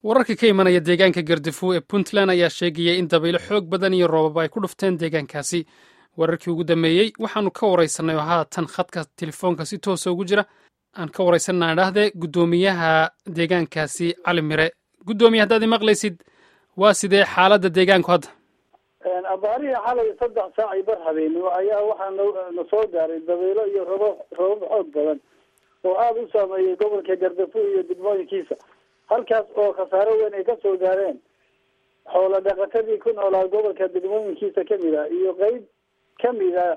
wararka ka imanaya deegaanka gardafuw ee puntland ayaa sheegaya in dabaylo xoog badan iyo roobab ay ku dhufteen deegaankaasi wararkii ugu dambeeyey waxaanu ka waraysanay oo haatan khadka telefoonka si toosa ugu jira aan ka waraysanaa dhahde guddoomiyaha deegaankaasi cali mire guddoomiye haddaad imaqlaysid waa sidee xaaladda deegaanku hadda abaarihii xalay saddex saac iyo bar habeenimo ayaa waxaa na soo gaaray dabaylo iyo robo robab xoog badan oo aada u saameeyey gobolka gardafuw iyo degmooyinkiisa halkaas oo khasaaro weyn ay kasoo gaareen xoola dhaqatadii ku noolaa gobolka degmooyinkiisa kamid a iyo qeyb kamid a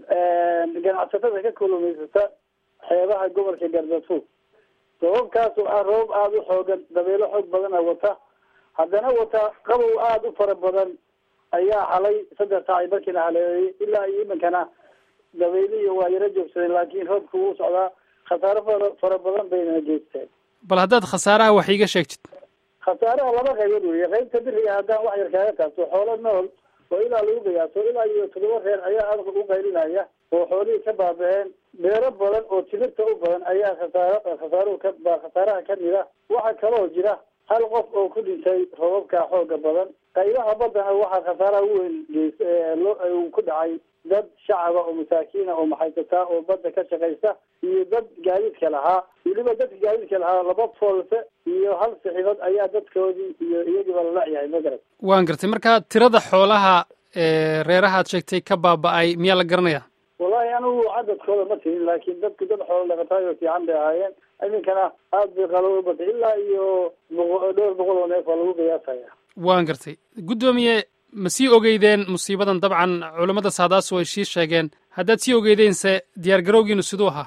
ganacsatada ka kulumaysata xeebaha gobolka gardafuw robabkaas oo ah robab aada u xoogan dabeelo xoog badana wata haddana wata qabow aada u fara badan ayaa xalay saddex saac markii la haleeyay ilaa iyo iminkana dabeylihii waa yaro joogsadeen laakiin roobku wuu socdaa khasaaro fara fara badan baynana geysteen bal haddaad khasaaraha wax iiga sheegtid khasaaraha laba qaybood weeye qaybta biriga haddaan wax yar kaaga taabto xoolo nool oo ilaa lagu qiyaaso ilaa iyo toddoba reer ayaa aad u qaylinaya oo xoolihii ka baaba-een beero badan oo timirta u badan ayaa khasaaro khasaaruhu ka baa khasaaraha kamid a waxaa kaloo jira hal qof oo ku dhintay robabka xooga badan qaybaha baddana waxaa khasaaraha u weyn geys loo ku dhacay dad shacaba oo masaakiina oo maxaysataa oo badda ka shaqaysta iyo dad gaadiidka lahaa weliba dadka gaadiidka lahaa laba foolse iyo hal sixibad ayaa dadkoodii iyo iyagiiba la lacyahay magarad waan gartay marka tirada xoolaha ee reerahaad sheegtay ka baaba-ay miyaa la garanaya wallahi anigu cadadkooda ma tihin laakiin dadku dad xoolo dhaqataayo fiican bay ahaayeen iminkana aada bay qalo u batay ilaa iyo boqo dhowr boqol oo neef waa lagu qiyaasaya waan gartay guddoomiye ma sii ogeydeen musiibadan dabcan culammada saadaasu ay sii sheegeen haddaad sii ogeydeense diyaar garowgiinu siduu ahaa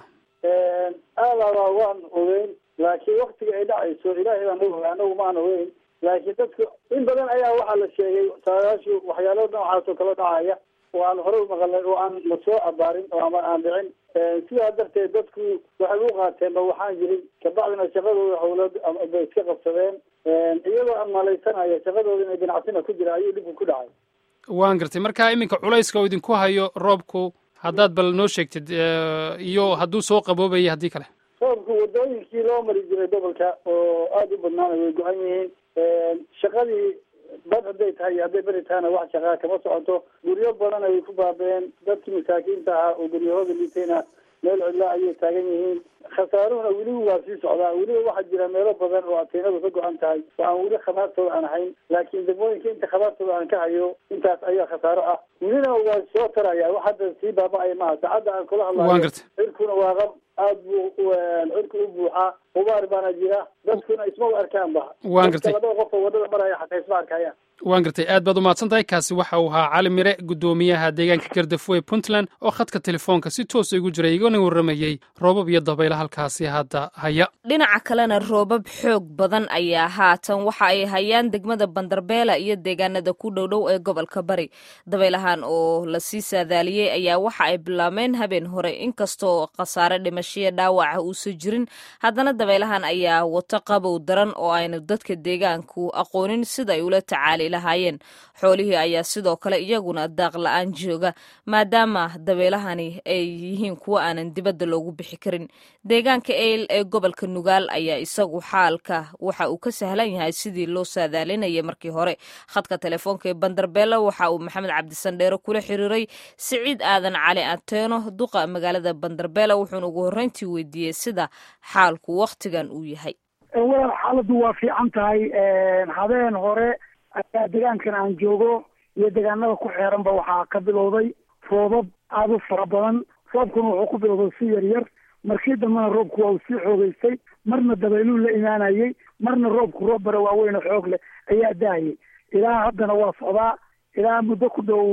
aadaba waan ogeyn laakiin waktiga ay dhacayso ilaahay baan oga anagu maan ogeyn laakiin dadku in badan ayaa waxaa la sheegay saadaashu waxyaalo noocaas oo kala dhacaya oo aan hore u maqalnay oo aan la soo abaarin oo ama aan dhicin sidaa darteed dadku waxay u qaateen ba waxaan jirin kabacdina shaqadooda howlad bay iska qabsadeen iyadoo aan malaysanaya shaqadooda inay ganacsina ku jira ayuu dhibku ku dhacay waan gartay marka iminka culayska oo idinku hayo roobku haddaad bal noo sheegtid iyo hadduu soo qaboobaya haddii kale roobku wadooyinkii loo mari jiray gobolka oo aada u badnaana way go-an yihiin shaqadii bad hadday tahay iyo hadday beri tahayna wax shaqaa kama socoto guryo badan ay ku baaba-een dadkii masaakiinta ahaa oo guryahooda liitayna meel cidla ayay taagan yihiin khasaaruhuna weliba waa sii socdaa weliba waxaa jira meelo badan oo ateenadu ka go-an tahay oo aan weli khabaartooda aan ahayn laakiin degmooyinka inta khabaartooda aan ka hayo intaas ayaa khasaaro ah welina waa soo taraya wax hadda sii baaba-aya maaha saacadda aan kula hadlayo cirkuna waa qab aada buu cirku u buuxaa hubaar baana jira dadkuna isma u arkaan ba waan gartay labada qof oo wadada maraya xataa isma arkayaan waan gartay aad baad umahadsan tahay kaasi waxa uu ahaa cali mire guddoomiyaha deegaanka gardafuw ee puntland oo khadka telefoonka si toosa igu jiray igana warramayey roobab iyo dabaylo halkaasi hadda haya dhinaca kalena roobab xoog badan ayaa haatan waxa ay hayaan degmada bandarbeela iyo deegaanada ku dhowdhow ee gobolka bari dabaylahan oo lasii saadaaliyey ayaa waxa ay bilaabmeen habeen hore inkastoo khasaare dhimashiya dhaawaca uusan jirin haddana dabaylahan ayaa wato qabow daran oo aynu dadka deegaanku aqoonin sida ay ula tacaali lahaayeen xoolihii ayaa sidoo kale iyaguna daaq la-aan jooga maadaama dabeelahani ay yihiin kuwo aanan dibadda loogu bixi karin deegaanka eyl ee gobolka nugaal ayaa isagu xaalka waxa uu ka sahlan yahay sidii loo saadaalinayay markii hore khadka telefoonka ee bandarbeela waxa uu maxamed cabdisandheere kula xiriiray siciid aadan cali ateeno duqa magaalada bandarbeela wuxuuna ugu horreyntii weydiiyey sida xaalku wakhtigan uu yahay walaal xaaladdu waa fiican tahay habeen hore ayaa deegaankan aan joogo iyo deegaanada ku xeeranba waxaa ka bilowday roobab aada u fara badan roobkuna wuxuu ku bilowday si yar yar markii dambena roobku waa uu sii xoogeystay marna dabayluu la imaanayey marna roobku roob bara waaweyn oo xoog leh ayaa daayay ilaa haddana waa socdaa ilaa muddo ku dhow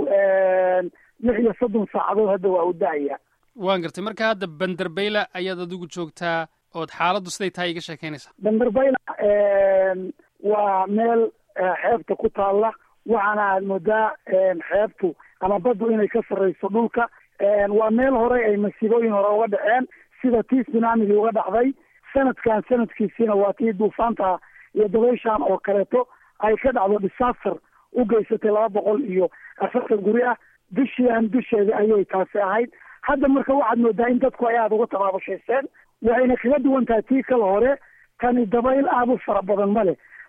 lix iyo soddon saacadood hadda waa uu daaya waan gartay marka hadda banderbeyla ayaad adigu joogtaa ood xaaladdu siday tahay iga sheekeynaysaa banderbeyla waa meel xeebta ku taalla waxaana aad moodaa xeebtu ama baddu inay ka sarreyso dhulka waa meel hore ay masiibooyin hore uga dhaceen sida tii tsunamigii uga dhacday sanadkan sanadkiisiina waa tii duufaanta iyo dabayshan oo kaleeto ay ka dhacdo disaster u geysatay laba boqol iyo afartan guri ah bishiian bisheeda ayay taasi ahayd hadda marka waxaad moodaa in dadku ay aada uga tabaabushayseen waxayna kaga duwan tahay tii kala hore tani dabayl aada u fara badan ma leh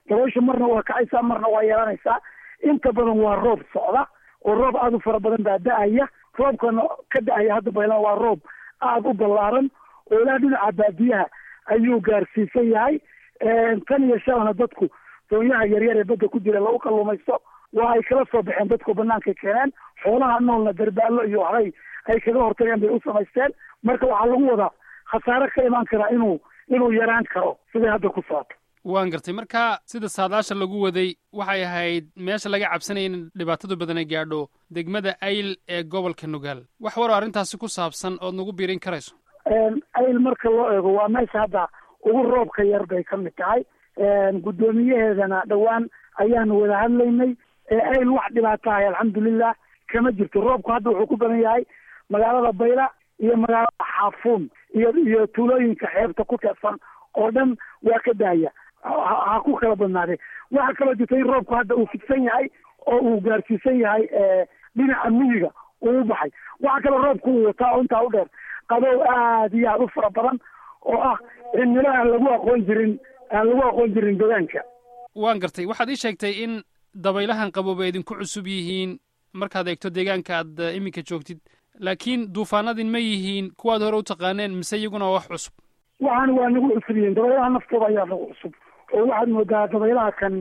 dabaysha marna waa kacaysaa marna waa yeelanaysaa inta badan waa roob socda oo roob aada u fara badan baa da-aya roobkana ka da-aya hadda baylan waa roob aada u ballaaran oo ilaa dhinaca baadiyaha ayuu gaarsiisan yahay tan iyo shalana dadku doonyaha yaryar ee badda ku jira lagu kalluumaysto waa ay kala soo baxeen dadku banaanka keeneen xoolaha noolna darbaallo iyo waxbay ay kaga hortageen bay u samaysteen marka waxaa lagu wadaa khasaare ka imaan karaa inuu inuu yaraan karo siday hadda ku socoto waan gartay marka sida saadaasha lagu waday waxay ahayd meesha laga cabsanaya in dhibaatadu badan ay gaadho degmada ayl ee gobolka nugaal wax waroo arrintaasi ku saabsan ood nagu biirin karayso ayl marka loo eego waa meesha hadda ugu roobka yar bay ka mid tahay guddoomiyaheedana dhowaan ayaanu wada hadlaynay ayl wax dhibaatahay alxamdulilah kama jirto roobku hadda wuxuu ku badan yahay magaalada bayla iyo magaalada xaafuun iyo iyo tuulooyinka xeebta ku teedsan oo dhan waa ka daaya ha ku kala badnaadee waxaa kaloo jirta in roobku hadda uu fidsan yahay oo uu gaarsiisan yahay dhinaca miyiga uu u baxay waxaa kaloo roobku uu wataa oo intaa u dheer qabow aada iyo aada u fara badan oo ah cimilo aan lagu aqoon jirin aan lagu aqoon jirin deegaanka waan gartay waxaad ii sheegtay in dabaylahan qabooba idinku cusub yihiin markaad eegto deegaanka aad iminka joogtid laakiin duufaanadin ma yihiin kuwaad hore u taqaaneen mise iyaguna waa wax cusub waxaana waa nagu cusub yihiin dabaylaha naftooda ayaa nagu cusub oo waxaad moodaa dabaylaha kan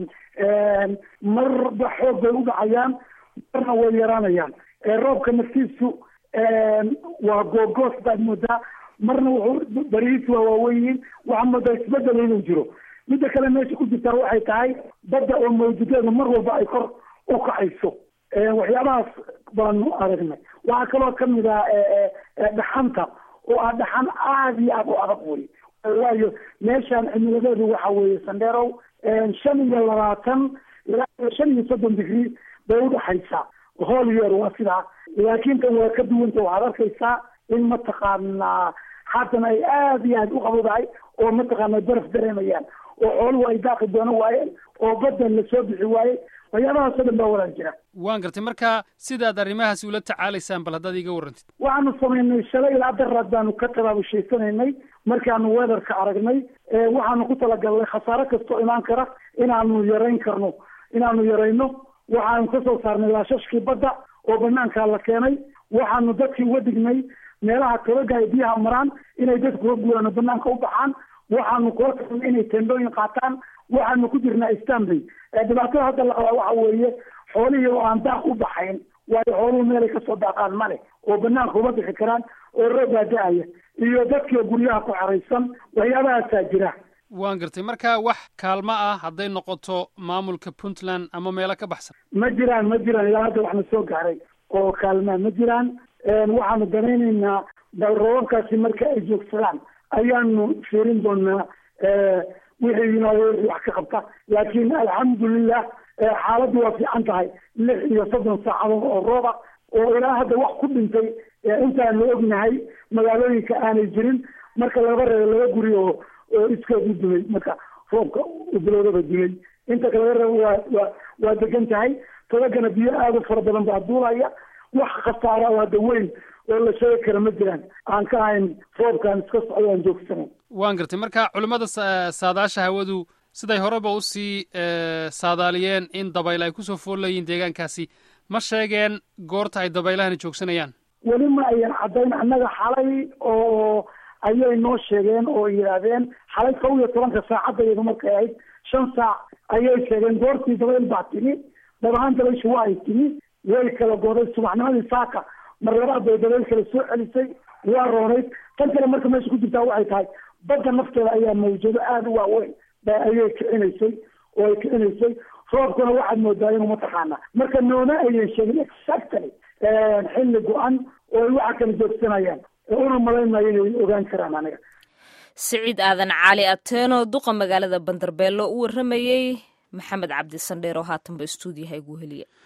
marba xoog bay u dhacayaan marna way yaraanayaan roobka naftiisu waa googoos baad moodaa marna wuxuu barihiisu waa waaweyn waxaa moodaa isbedel inuu jiro midda kale meesha ku jirtaa waxay tahay badda oo mawjudeeda mar walba ay kor u kacayso waxyaabahaas baanu aragnay waxaa kaloo kamid ah dhaxanta oo ah dhaxan aada iyo aada u adag wey waayo meeshaan cimiladeedu waxa weeye sandheerow shan iyo labaatan ilaa shan iyo soddon digrii bay udhaxaysaa hool yeer waa sidaa laakiin tan waa ka duwanta waxaad arkaysaa in mataqaanaa haatan ay aada iyo aada u qabowdahay oo mataqaana baraf dareemayaan oo xooluhu ay daaqi doono waayeen oo badda lasoo bixi waayey waxyaabahaasoo dhan baa walaal jira waan gartay marka sidaad arrimahaasi ula tacaalaysaan bal haddaad iiga warrantid waxaanu samaynay shalay ilaa daraad baanu ka tabaabushaysananay markaanu weatherka aragnay waxaanu ku talagalnay khasaare kastoo imaan kara inaanu yarayn karno inaanu yarayno waxaanu kasoo saarnay laashashkii badda oo banaankaa la keenay waxaanu dadkii uga dignay meelaha togaga ay biyaha maraan inay dadku ka guuraan oo banaanka u baxaan waxaanu kula tagnay inay tendooyin qaataan waxaanu ku jirnaa stanbay dhibaatada hadda la qabaa waxa weeye xoolihii oo aan daaq u baxayn waayo xooluhu meelay kasoo daaqaan male oo banaanka uma bixi karaan oo roobbaa da-aya iyo dadkii guryaha ku xaraysan waxyaabahaasaa jira waan gartay marka wax kaalmo ah hadday noqoto maamulka puntland ama meelo ka baxsan ma jiraan ma jiraan ilaa hadda waxna soo gaaray oo kaalmaa ma jiraan waxaanu danaynaynaa bal roobabkaasi marka ay joogsadaan ayaanu fiirin doonaa wixii yimaado wax ka qabta laakiin alxamdulilah xaaladdu waa fiican tahay lix iyo soddon saacadood oo rooba oo ilaa hadda wax ku dhintay intaanu ognahay magaalooyinka aanay jirin marka laga reebo laba guri oo oo iskood u dumay marka roobka u bilowdaba dumay inta kale laga reebo waa waa waa degan tahay todagana biyo aada u fara badan baa duulaya wax khasaara oo hadda weyn oo la sheegi kara ma jiraan aan ka ahayn roobkaan iska socdo aan joogsanayn waan gartay marka culimmada saadaasha hawadu siday horeba usii saadaaliyeen in dabayl ay kusoo foolayiin deegaankaasi ma sheegeen goorta ay dabaylahani joogsanayaan weli ma ayan caddayn annaga xalay oo ayay noo sheegeen oo yidhaahdeen xalay kow iyo tobanka saacadda iyadu markay ahayd shan saac ayay sheegeen goortii dabayl baa timi dab ahaan dabayshu waa ay timi way kala gooday subaxnimadii saaka mar labaad bay dabayl kale soo celisay waa roonayd tan kale marka meesha ku jirtaa waxay tahay badda nafteeda ayaa mawjado aada u waaweyn ba ayay kicinaysay oo ay kicinaysay roobkuna waxaad moodaa inuu mataqaana marka nooma ayan sheegin exactly xilli go-an oo ay waxa kala joogsanayaan una malaynayo inay ogaan karaan aniga siciid aadan cali ateeno duqa magaalada bandarbeello u warramayey maxamed cabdi sandheer oo haatanba istuudiyaha igu heliya